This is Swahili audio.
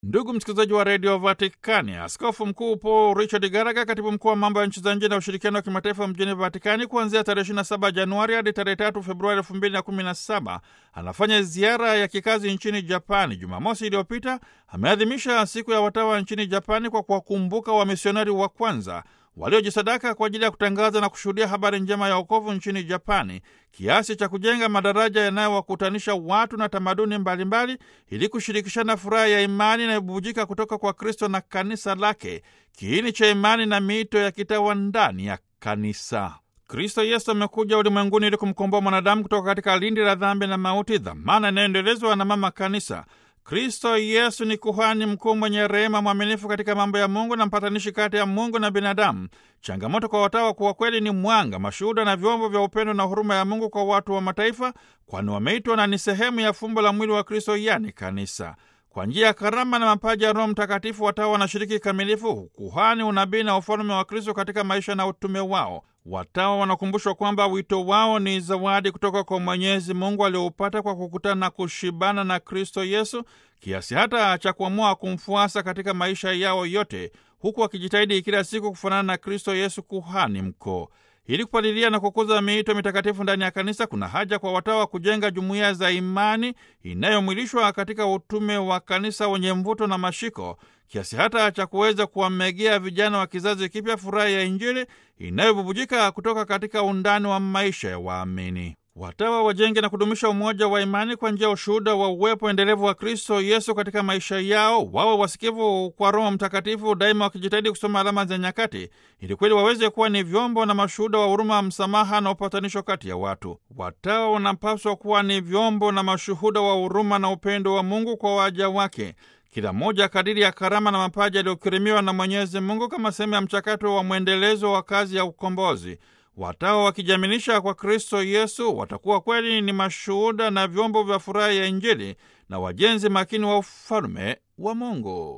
Ndugu msikilizaji wa redio Vatikani, askofu mkuu Paul Richard Garaga, katibu mkuu wa mambo ya nchi za nje na ushirikiano wa kimataifa mjini Vatikani, kuanzia tarehe 27 Januari hadi tarehe 3 Februari 2017 anafanya ziara ya kikazi nchini Japani. Jumamosi iliyopita ameadhimisha siku ya watawa nchini Japani kwa kuwakumbuka wamisionari wa kwanza waliojisadaka kwa ajili ya kutangaza na kushuhudia habari njema ya wokovu nchini Japani, kiasi cha kujenga madaraja yanayowakutanisha watu na tamaduni mbalimbali ili kushirikishana furaha ya imani inayobubujika kutoka kwa Kristo na kanisa lake, kiini cha imani na miito ya kitawa ndani ya kanisa. Kristo Yesu amekuja ulimwenguni ili kumkomboa mwanadamu kutoka katika lindi la dhambi na mauti, dhamana inayoendelezwa na mama kanisa. Kristo Yesu ni kuhani mkuu mwenye rehema, mwaminifu katika mambo ya Mungu na mpatanishi kati ya Mungu na binadamu. Changamoto kwa watawa kuwa kweli ni mwanga, mashuhuda na vyombo vya upendo na huruma ya Mungu kwa watu wa mataifa, kwani wameitwa na ni sehemu ya fumbo la mwili wa Kristo, yani kanisa. Kwa njia ya karama na mapaji ya Roho Mtakatifu, watawa wanashiriki kikamilifu kuhani, unabii na ufalme wa Kristo katika maisha na utume wao. Watawa wanakumbushwa kwamba wito wao ni zawadi kutoka kwa Mwenyezi Mungu alioupata kwa kukutana na kushibana na Kristo Yesu, kiasi hata cha kuamua kumfuasa katika maisha yao yote, huku wakijitahidi kila siku kufanana na Kristo Yesu, kuhani mkuu. Ili kupalilia na kukuza miito mitakatifu ndani ya kanisa, kuna haja kwa watawa kujenga jumuiya za imani inayomwilishwa katika utume wa kanisa wenye mvuto na mashiko, kiasi hata cha kuweza kuwamegea vijana wa kizazi kipya furaha ya Injili inayobubujika kutoka katika undani wa maisha ya waamini. Watawa wajenge na kudumisha umoja wa imani kwa njia ya ushuhuda wa uwepo endelevu wa Kristo Yesu katika maisha yao. Wawe wasikivu kwa Roho Mtakatifu, daima wakijitahidi kusoma alama za nyakati, ili kweli waweze kuwa ni vyombo na mashuhuda wa huruma, msamaha na upatanisho kati ya watu. Watawa wanapaswa kuwa ni vyombo na mashuhuda wa huruma na upendo wa Mungu kwa waja wake, kila mmoja kadiri ya karama na mapaji yaliyokirimiwa na Mwenyezi Mungu kama sehemu ya mchakato wa mwendelezo wa kazi ya ukombozi. Watawa wakijamilisha kwa Kristo Yesu watakuwa kweli ni mashuhuda na vyombo vya furaha ya Injili na wajenzi makini wa ufalme wa Mungu.